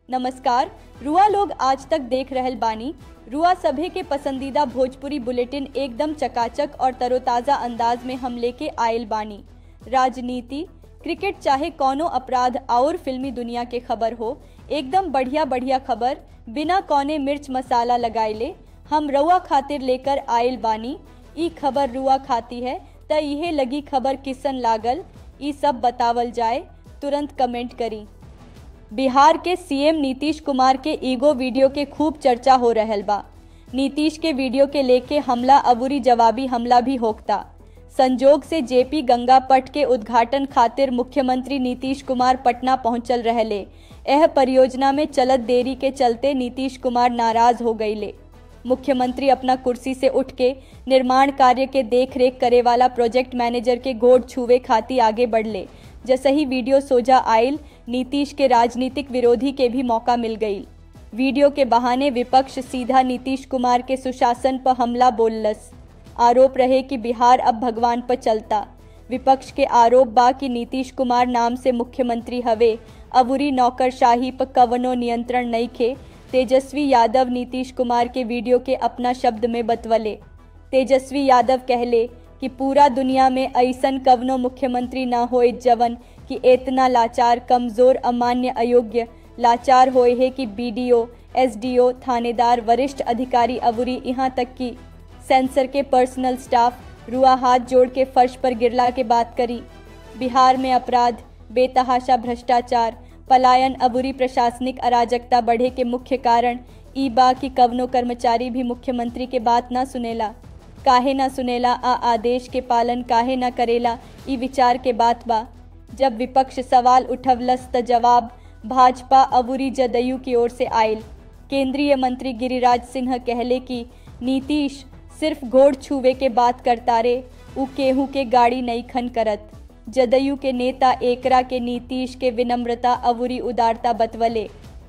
नमस्कार रुआ लोग आज तक देख रहल बानी रुआ सभे के पसंदीदा भोजपुरी बुलेटिन एकदम चकाचक और तरोताज़ा अंदाज में हम लेके आयल बानी राजनीति क्रिकेट चाहे कौनो अपराध और फिल्मी दुनिया के खबर हो एकदम बढ़िया बढ़िया खबर बिना कौने मिर्च मसाला लगाइले हम रुआ खातिर लेकर आयल बानी ई खबर रुआ खाती है त इहे लगी खबर किसन लागल ई सब बतावल जाए तुरंत कमेंट करी बिहार के सीएम नीतीश कुमार के ईगो वीडियो के खूब चर्चा हो रहल बा नीतीश के वीडियो के लेके हमला अबूरी जवाबी हमला भी होकता संजोग से जेपी गंगा पट के उद्घाटन खातिर मुख्यमंत्री नीतीश कुमार पटना पहुंचल रहले यह परियोजना में चलत देरी के चलते नीतीश कुमार नाराज हो गईले मुख्यमंत्री अपना कुर्सी से उठ के निर्माण कार्य के देख रेख करे वाला प्रोजेक्ट मैनेजर के गोड़ छुए खाती आगे बढ़ले जैसे ही वीडियो सोजा आयल नीतीश के राजनीतिक विरोधी के भी मौका मिल गई वीडियो के बहाने विपक्ष सीधा नीतीश कुमार के सुशासन पर हमला बोललस आरोप रहे कि बिहार अब भगवान पर चलता विपक्ष के आरोप बा कि नीतीश कुमार नाम से मुख्यमंत्री हवे अबूरी नौकरशाही पर कवनो नियंत्रण नहीं खे तेजस्वी यादव नीतीश कुमार के वीडियो के अपना शब्द में बतवले तेजस्वी यादव कहले कि पूरा दुनिया में ऐसन कवनो मुख्यमंत्री ना होए जवन कि इतना लाचार कमजोर अमान्य अयोग्य लाचार होए है कि बीडीओ एसडीओ थानेदार वरिष्ठ अधिकारी अबूरी यहाँ तक कि सेंसर के पर्सनल स्टाफ रुआ हाथ जोड़ के फर्श पर गिरला के बात करी बिहार में अपराध बेतहाशा भ्रष्टाचार पलायन अबूरी प्रशासनिक अराजकता बढ़े के मुख्य कारण ई बा कि कवनो कर्मचारी भी मुख्यमंत्री के बात ना सुनेला काहे ना सुनेला आ आदेश के पालन काहे ना करेला ई विचार के बात बा जब विपक्ष सवाल उठवलस त जवाब भाजपा अबूरी जदयू की ओर से आयल केंद्रीय मंत्री गिरिराज सिंह कहले कि नीतीश सिर्फ घोड़ छुवे के बात करता रे उ केहू के गाड़ी नहीं खन करत जदयू के नेता एकरा के नीतीश के विनम्रता अबूरी उदारता बतवले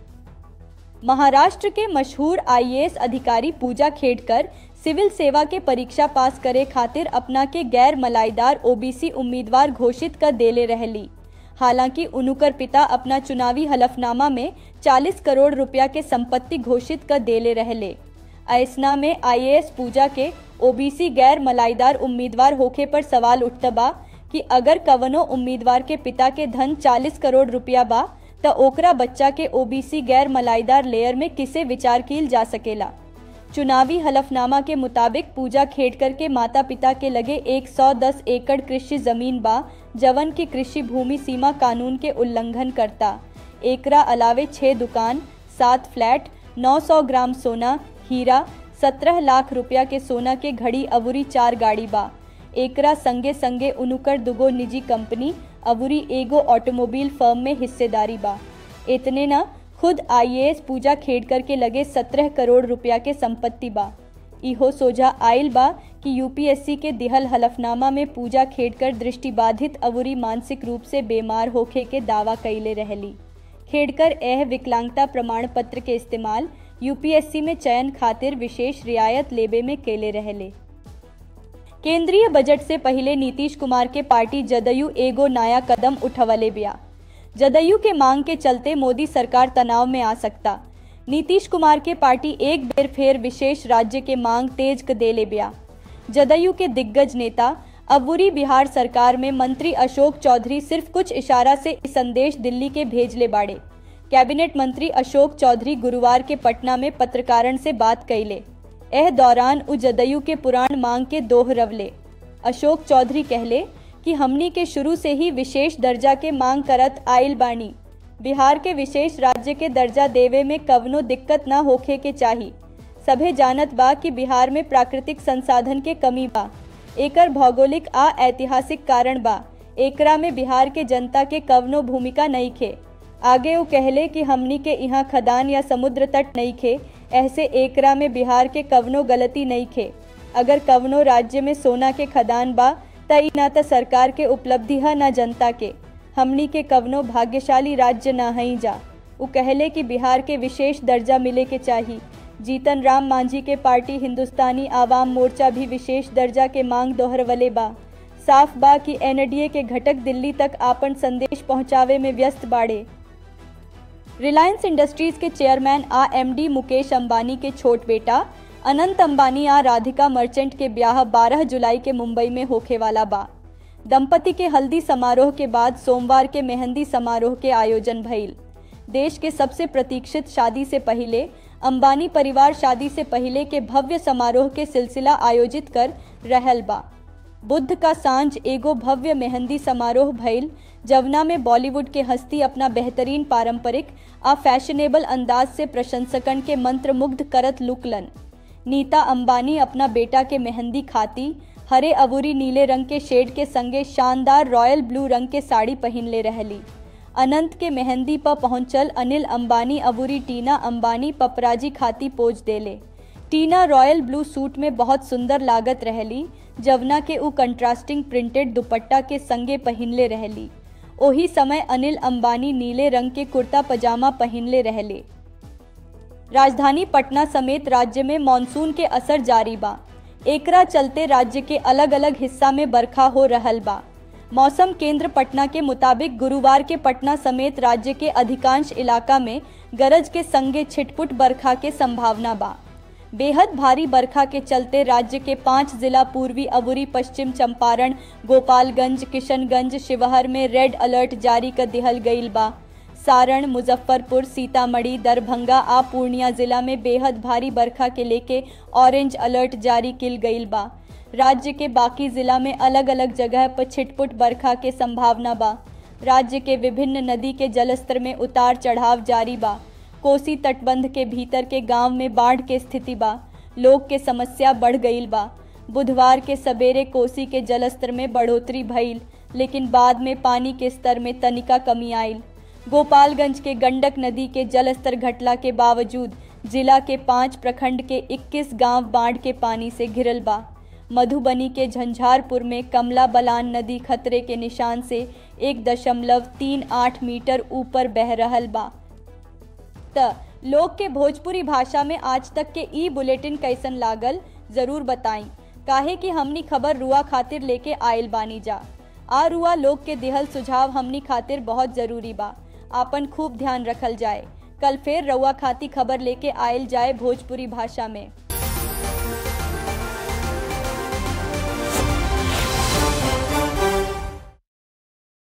महाराष्ट्र के मशहूर आईएएस अधिकारी पूजा खेड़कर सिविल सेवा के परीक्षा पास करे खातिर अपना के गैर मलाईदार ओबीसी उम्मीदवार घोषित कर देले रहली हालांकि उनुकर पिता अपना चुनावी हलफनामा में 40 करोड़ रुपया के संपत्ति घोषित कर देले रहले ऐसना में आईएएस पूजा के ओबीसी गैर मलाईदार उम्मीदवार होखे पर सवाल उठता बा कि अगर कवनो उम्मीदवार के पिता के धन 40 करोड़ रुपया बा त ओकरा बच्चा के ओबीसी गैर मलाईदार लेयर में किसे विचार किल जा सकेला चुनावी हलफनामा के मुताबिक पूजा खेड़कर के माता पिता के लगे 110 एकड़ कृषि जमीन बा जवन की कृषि भूमि सीमा कानून के उल्लंघन करता एकरा अलावे छह दुकान सात फ्लैट 900 ग्राम सोना हीरा 17 लाख रुपया के सोना के घड़ी अबूरी चार गाड़ी बा एकरा संगे संगे उनुकर दुगो निजी कंपनी अबूरी एगो ऑटोमोबाइल फर्म में हिस्सेदारी बा इतने न खुद आईएएस पूजा खेड़कर के लगे सत्रह करोड़ रुपया के संपत्ति बा इहो सोझा आयल बा कि यूपीएससी के दिहल हलफनामा में पूजा खेड़कर दृष्टिबाधित अबूरी मानसिक रूप से बीमार होखे के दावा कैले रहली खेड़कर एह विकलांगता प्रमाण पत्र के इस्तेमाल यूपीएससी में चयन खातिर विशेष रियायत लेबे में केले रहले केंद्रीय बजट से पहले नीतीश कुमार के पार्टी जदयू एगो नया कदम उठवले बिया जदयू के मांग के चलते मोदी सरकार तनाव में आ सकता नीतीश कुमार के पार्टी एक बेर फेर विशेष राज्य के मांग तेज क देले बिया जदयू के दिग्गज नेता अबूरी बिहार सरकार में मंत्री अशोक चौधरी सिर्फ कुछ इशारा से संदेश दिल्ली के भेजले बाड़े कैबिनेट मंत्री अशोक चौधरी गुरुवार के पटना में पत्रकारन से बात कैले एह दौरान उ जदयू के पुराण मांग के दोहरवले अशोक चौधरी कहले कि हमनी के शुरू से ही विशेष दर्जा के मांग करत आयल बानी बिहार के विशेष राज्य के दर्जा देवे में कवनो दिक्कत ना होखे के चाही सभे जानत बा कि बिहार में प्राकृतिक संसाधन के कमी बा एकर भौगोलिक आ ऐतिहासिक कारण बा एकरा में बिहार के जनता के कवनो भूमिका नहीं खे आगे वो कहले कि हमनी के यहाँ खदान या समुद्र तट नहीं खे ऐसे एकरा में बिहार के कवनो गलती नहीं खे अगर कवनो राज्य में सोना के खदान बा त ई ना त सरकार के उपलब्धि है ना जनता के हमनी के कवनो भाग्यशाली राज्य ना हई जा वो कहले कि बिहार के विशेष दर्जा मिले के चाही जीतन राम मांझी के पार्टी हिंदुस्तानी आवाम मोर्चा भी विशेष दर्जा के मांग दोहरवले बा साफ बा कि एनडीए के घटक दिल्ली तक आपन संदेश पहुंचावे में व्यस्त बाड़े रिलायंस इंडस्ट्रीज के चेयरमैन आ एमडी मुकेश अंबानी के छोट बेटा अनंत अंबानी आ राधिका मर्चेंट के ब्याह 12 जुलाई के मुंबई में होखे वाला बा दंपति के हल्दी समारोह के बाद सोमवार के मेहंदी समारोह के आयोजन भइल देश के सबसे प्रतीक्षित शादी से पहले अंबानी परिवार शादी से पहले के भव्य समारोह के सिलसिला आयोजित कर रहल बा बुद्ध का सांझ एगो भव्य मेहंदी समारोह भइल जवना में बॉलीवुड के हस्ती अपना बेहतरीन पारंपरिक आ फैशनेबल अंदाज से प्रशंसकन के मंत्र मुग्ध करत लुकलन नीता अंबानी अपना बेटा के मेहंदी खाती हरे अबूरी नीले रंग के शेड के संगे शानदार रॉयल ब्लू रंग के साड़ी पहन ले रहली अनंत के मेहंदी पर पहुंचल अनिल अंबानी अबूरी टीना अंबानी पपराजी खाती पोज देले टीना रॉयल ब्लू सूट में बहुत सुंदर लागत रहली जवना के उ कंट्रास्टिंग प्रिंटेड दुपट्टा के संगे पहिनले रहली ओही समय अनिल अंबानी नीले रंग के कुर्ता पजामा पहिनले रहले राजधानी पटना समेत राज्य में मानसून के असर जारी बा एकरा चलते राज्य के अलग अलग हिस्सा में बरखा हो रहल बा मौसम केंद्र पटना के मुताबिक गुरुवार के पटना समेत राज्य के अधिकांश इलाका में गरज के संगे छिटपुट बरखा के संभावना बा बेहद भारी बरखा के चलते राज्य के पांच जिला पूर्वी अबुरी पश्चिम चंपारण गोपालगंज किशनगंज शिवहर में रेड अलर्ट जारी कर दिहल गईल बा सारण मुजफ्फरपुर सीतामढ़ी दरभंगा आ पूर्णिया जिला में बेहद भारी बरखा के लेके ऑरेंज अलर्ट जारी किल गईल बा राज्य के बाकी जिला में अलग अलग जगह पर छिटपुट बरखा के संभावना बा राज्य के विभिन्न नदी के जलस्तर में उतार चढ़ाव जारी बा कोसी तटबंध के भीतर के गांव में बाढ़ के स्थिति बा लोग के समस्या बढ़ गईल बा बुधवार के सवेरे कोसी के जलस्तर में बढ़ोतरी भइल लेकिन बाद में पानी के स्तर में तनिका कमी आयल गोपालगंज के गंडक नदी के जलस्तर घटला के बावजूद जिला के पाँच प्रखंड के 21 गांव बाढ़ के पानी से घिरल बा मधुबनी के झंझारपुर में कमला बलान नदी खतरे के निशान से एक दशमलव तीन आठ मीटर ऊपर बह रहल बा त लोग के भोजपुरी भाषा में आज तक के ई बुलेटिन कैसन लागल जरूर बताई काहे कि हमनी खबर रुआ खातिर लेके आयल बानी जा आ रुआ लोग के दिहल सुझाव हमनी खातिर बहुत जरूरी बा आपन खूब ध्यान रखल जाए कल फिर रउआ खाती खबर लेके आयल जाए भोजपुरी भाषा में